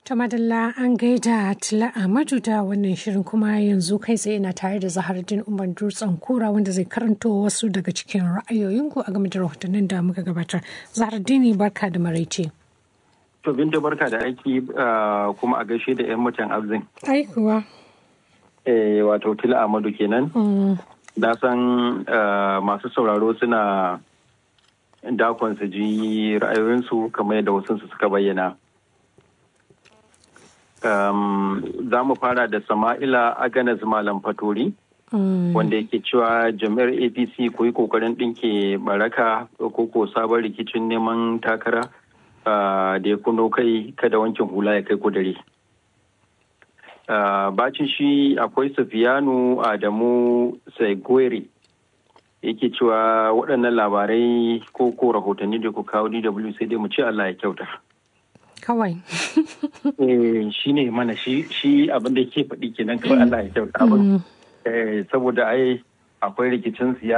Ta madalla an gaida Tila Ahmadu da wannan shirin kuma yanzu kai tsaye na tare da Zahardin Umar Dutsen Kura wanda zai karanto wasu daga cikin ra'ayoyinku a game da rahotannin da muka gabatar. Zahardini barka da maraice. To binta barka da aiki kuma a gaishe da 'yan mutan abzin. Ai kuwa. Eh wato Tila Ahmadu kenan. Na san masu sauraro suna dakon su ji ra'ayoyinsu kamar yadda wasu suka bayyana. Um, za mu fara da Sama'ila Aganas Malam Fatori, mm. wanda yake cewa jami'ar APC ku yi kokarin ɗinke baraka ko ko sabon rikicin neman takara uh, da ya kuno kai kada wankin hula ya kai kudare. Uh, bacin shi akwai Sufiyanu Adamu Saigwere yake cewa waɗannan labarai ko ko rahotanni da ku kawo DW sai dai mu ce Allah ya kyauta. kawai. shi ne mana shi abin da ke faɗi kenan kawai Allah ya kyauta abin. Saboda ai akwai rikicin siyasa